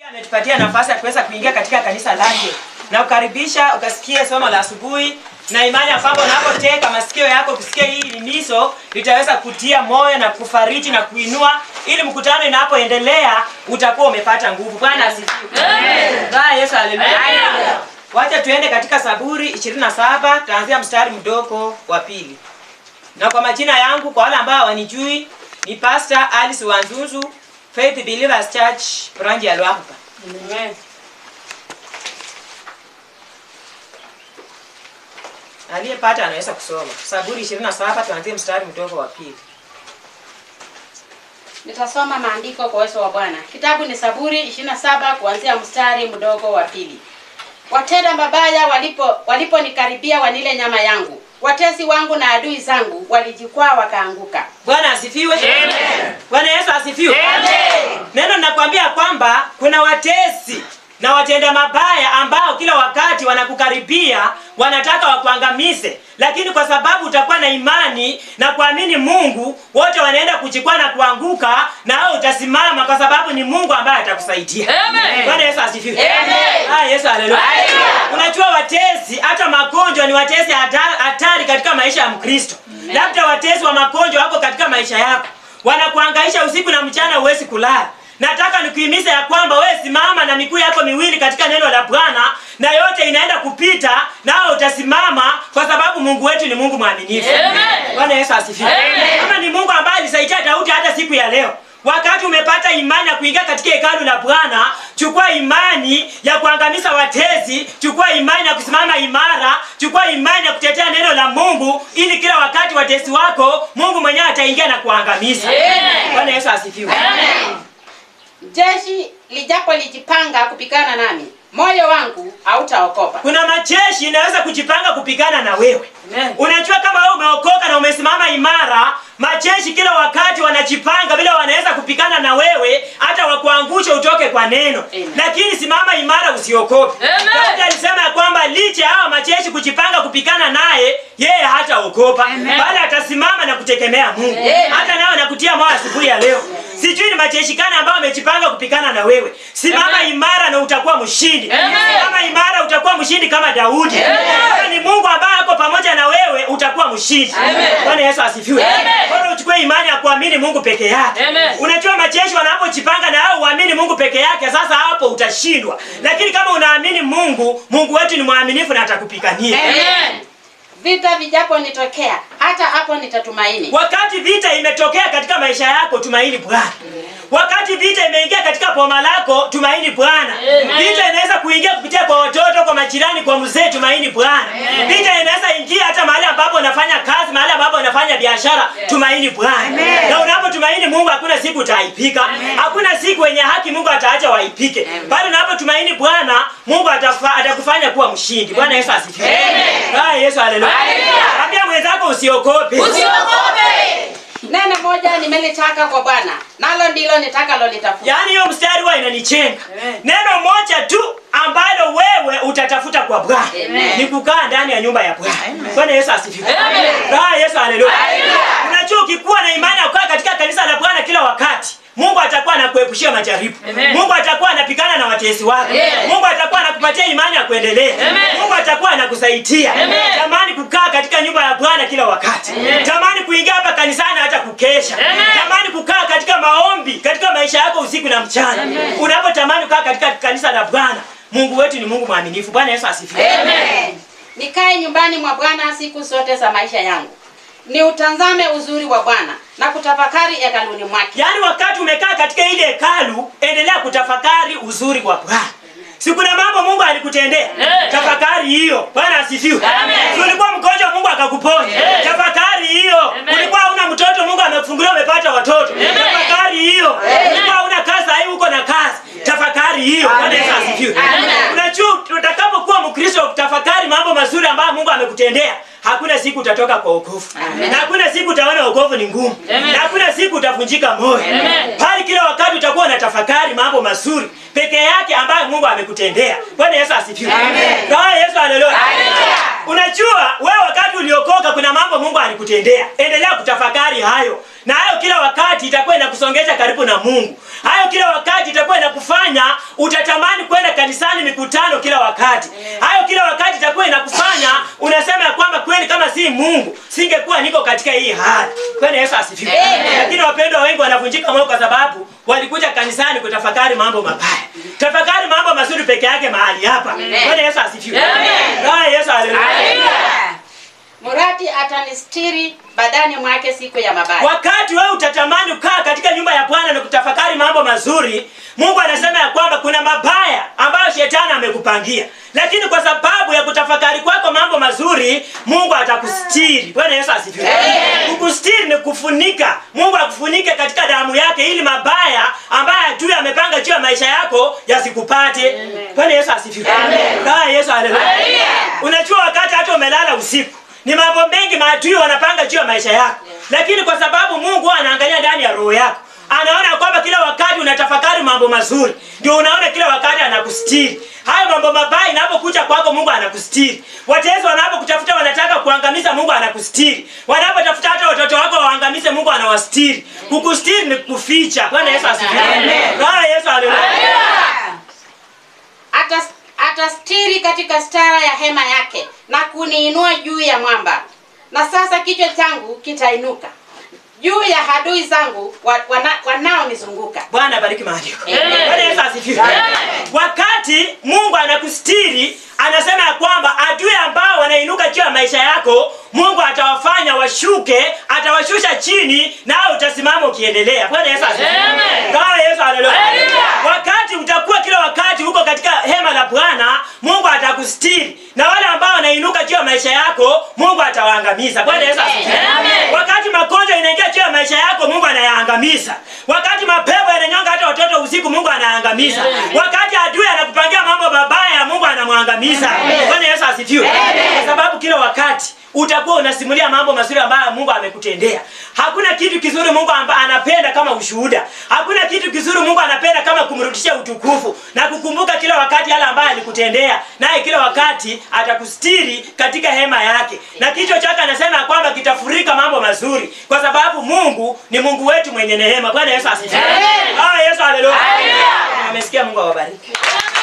ametupatia nafasi ya kuweza kuingia katika kanisa lake na kukaribisha ukasikie somo la asubuhi na imani ya kwamba unapoteka masikio yako kusikia hii limiso litaweza kutia moyo na kufariji na kuinua ili mkutano inapoendelea utakuwa umepata nguvu bwana asifiwe Bwana yesu haleluya wacha tuende katika saburi 27 tutaanzia mstari mdogo wa pili na kwa majina yangu kwa wale ambao hawanijui ni pastor alice wanzuzu faith believers church branch ya lwapa aliyepata anaweza kusoma saburi 27 tuanzie mstari mdogo wa pili Nitasoma maandiko kwa uwezo wa Bwana. Kitabu ni Saburi 27 kuanzia mstari mdogo wa pili. Watenda mabaya walipo waliponikaribia wanile nyama yangu, watesi wangu na adui zangu walijikwaa wakaanguka. bwana asifiwe bwana yesu asifiwe neno linakwambia kwamba kuna watesi na watenda mabaya ambao kila wakati wanakukaribia wanataka wakuangamize lakini kwa sababu utakuwa na imani na kuamini mungu wote wanaenda kuchikwa na kuanguka na wewe utasimama kwa sababu ni mungu ambaye atakusaidia bwana yesu asifiwe Ah, yesu haleluya unajua watesi hata magonjwa ni watesi hata- hatari katika maisha ya mkristo labda watesi wa magonjwa wako katika maisha yako wanakuangaisha usiku na mchana huwezi kulala nataka nikuhimiza ya kwamba wewe simama na miguu yako miwili katika neno la bwana na yote inaenda kupita nawe utasimama kwa sababu mungu wetu ni mungu mwaminifu bwana yesu asifiwe kama ni mungu ambaye alisaidia daudi hata siku ya leo wakati umepata imani ya kuingia katika hekalu la bwana chukua imani ya kuangamiza watezi chukua imani ya kusimama imara chukua imani ya kutetea neno la mungu ili kila wakati watesi wako mungu mwenyewe ataingia na kuangamiza bwana yesu asifiwe Jeshi lijapo lijipanga kupigana nami, moyo wangu hautaokopa. kuna majeshi inaweza kujipanga kupigana na wewe Amen. unajua kama wewe umeokoka na umesimama imara majeshi kila wakati wanajipanga vile wanaweza kupigana na wewe hata wakuangusha utoke kwa neno Amen. lakini simama imara usiokope Amen. Daudi alisema ya kwamba licha ya hawa majeshi kujipanga kupigana naye yeye hataokopa bali atasimama na kutegemea mungu Amen. hata nawe nakutia moyo asubuhi ya leo sijui ni majeshi gani ambao wamejipanga kupigana na wewe simama Amen. imara na utakuwa mshindi Amen. simama imara utakuwa mshindi kama daudi kama ni mungu ambaye ako pamoja na wewe utakuwa mshindi Amen. bwana yesu asifiwe Amen. bora uchukue imani ya kuamini mungu peke yake Amen. unajua majeshi wanapojipanga na wewe uamini mungu peke yake sasa hapo utashindwa lakini kama unaamini mungu mungu wetu ni mwaminifu na atakupigania Amen. Vita vijapo nitokea, hata hapo nitatumaini. wakati vita imetokea katika maisha yako tumaini bwana wakati vita imeingia katika boma lako tumaini bwana Amen. vita inaweza kuingia kupitia kwa watoto kwa majirani kwa mzee tumaini bwana vita inaweza ingia hata mahali ambapo unafanya kazi mahali ambapo unafanya biashara tumaini bwana na unapotumaini mungu hakuna siku utaipika hakuna siku wenye haki mungu ataacha waipike bali unapotumaini bwana mungu atafa- atakufanya kuwa mshindi bwana yesu asifiwe Ah, yesu haleluya Haleluya. ambia mwenzako usiokope Usiogope. Neno moja nimelitaka kwa Bwana, nalo ndilo nitakalolitafuta. yaani hiyo mstari huwa inanichenga neno moja tu ambalo wewe utatafuta kwa bwana Amen. ni kukaa ndani ya nyumba ya bwana bwana yesu asifiwe Amen. Ah, yesu haleluya Haleluya. unajua ukikuwa na imani ya kukaa katika kanisa la bwana kila wakati mungu atakuwa anakuepushia majaribu Amen. mungu atakuwa anapigana na watesi wako Amen. mungu atakuwa anakupatia imani ya kuendelea Amen. mungu atakuwa anakusaidia Amen. tamani kukaa katika nyumba ya bwana kila wakati Amen. tamani kuingia hapa kanisani hata kukesha Amen. tamani kukaa katika maombi katika maisha yako usiku na mchana unapotamani kukaa katika kanisa la bwana mungu wetu ni mungu mwaminifu bwana yesu asifiwe Amen. Nikae nyumbani mwa Bwana siku zote za maisha yangu, niutazame uzuri wa Bwana na kutafakari hekaluni mwake. yaani wakati umekaa katika ile hekalu endelea kutafakari uzuri wa bwana si kuna mambo mungu alikutendea Eh. tafakari hiyo bwana asifiwe Amen. Si ulikuwa mgonjwa mungu akakuponya Eh. tafakari hiyo Amen. ulikuwa hauna mtoto mungu amekufungulia umepata watoto tafakari hiyo ulikuwa hauna kazi sahii uko na kazi tafakari hiyo bwana yesu asifiwe Amen. unajua utakapokuwa mkristo wa kutafakari mambo mazuri ambayo mungu amekutendea hakuna siku utatoka kwa wokovu Amen. na hakuna siku utaona wokovu ni ngumu Amen. na hakuna siku utavunjika moyo Amen. bali kila wakati utakuwa unatafakari mambo mazuri peke yake ambayo mungu amekutendea bwana yesu asifiwe Amen. Bwana yesu haleluya Haleluya. unajua wewe wakati uliokoka kuna mambo mungu alikutendea endelea kutafakari hayo na hayo kila wakati itakuwa inakusongesha karibu na Mungu. Hayo kila wakati itakuwa inakufanya utatamani kwenda kanisani mikutano kila wakati. Hayo kila wakati itakuwa inakufanya unasema ya kwamba kweli kama si Mungu singekuwa niko katika hii hali. Kwani Yesu asifiwe. Lakini wapendwa wengi wanavunjika moyo kwa sababu walikuja kanisani kutafakari mambo mabaya. Tafakari mambo mazuri peke yake mahali hapa. Kwani Yesu asifiwe. Ah, Yesu haleluya. Murati atanistiri badani mwake siku ya mabaya. Wakati wewe utatamani kukaa katika nyumba ya Bwana na kutafakari mambo mazuri, Mungu anasema ya kwamba kuna mabaya ambayo shetani amekupangia, lakini kwa sababu ya kutafakari kwako mambo mazuri, Mungu atakustiri. Bwana Yesu asifiwe. Kukustiri ni kufunika. Mungu akufunike katika damu yake, ili mabaya ambayo adui amepanga juu ya maisha yako yasikupate. Bwana Yesu asifiwe. Ah, Yesu haleluya. Unajua wakati hata umelala usiku ni mambo mengi maadui wanapanga juu ya maisha yako, lakini kwa sababu Mungu huwa anaangalia ndani ya roho yako, anaona kwamba kila wakati unatafakari mambo mazuri, ndio unaona kila wakati anakustiri. Hayo mambo mabaya inapokuja kwako, Mungu anakustiri. Watezi wanapokutafuta wanataka kuangamiza, Mungu anakustiri. Wanapotafuta hata watoto wako waangamize, Mungu anawastiri. Kukustiri ni kuficha. Bwana Yesu asifiwe. Bwana Yesu haleluya. Atas, atastiri katika stara ya hema yake na kuniinua juu ya mwamba. Na sasa kichwa changu kitainuka juu ya adui zangu wa, wana, wanaonizunguka. Bwana bariki maandiko. Amen. Bwana Yesu asifiwe. Wakati Mungu anakustiri, anasema ya kwamba adui ambao wanainuka juu ya maisha yako, Mungu atawafanya washuke, atawashusha chini, nawe utasimama ukiendelea. Bwana Yesu asifiwe. Bwana Yesu haleluya. Wakati utakuwa kila wakati huko katika hema la Bwana, Mungu atakustiri, na wale ambao wanainuka juu ya maisha yako, Mungu atawaangamiza. Bwana Yesu asifiwe. Wakati magonjwa inaingia juu ya maisha yako, Mungu anayaangamiza. Wakati mapepo yananyonga hata watoto usiku, Mungu anaangamiza. Wakati adui anakupangia mambo mabaya, Mungu anamwangamiza. Bwana Yesu asifiwe. Kwa sababu kila wakati utakuwa unasimulia mambo mazuri ambayo Mungu amekutendea. Hakuna kitu kizuri Mungu amba, anapenda kama ushuhuda. Hakuna kitu kizuri Mungu anapenda kama kumrudishia utukufu na kukumbuka kila wakati yale ambayo alikutendea, naye kila wakati atakustiri katika hema yake, na kichwa chake anasema ya kwamba kitafurika mambo mazuri, kwa sababu Mungu ni Mungu wetu mwenye neema. Bwana Yesu asifiwe. Ah, Yesu haleluya. Amesikia. Mungu awabariki.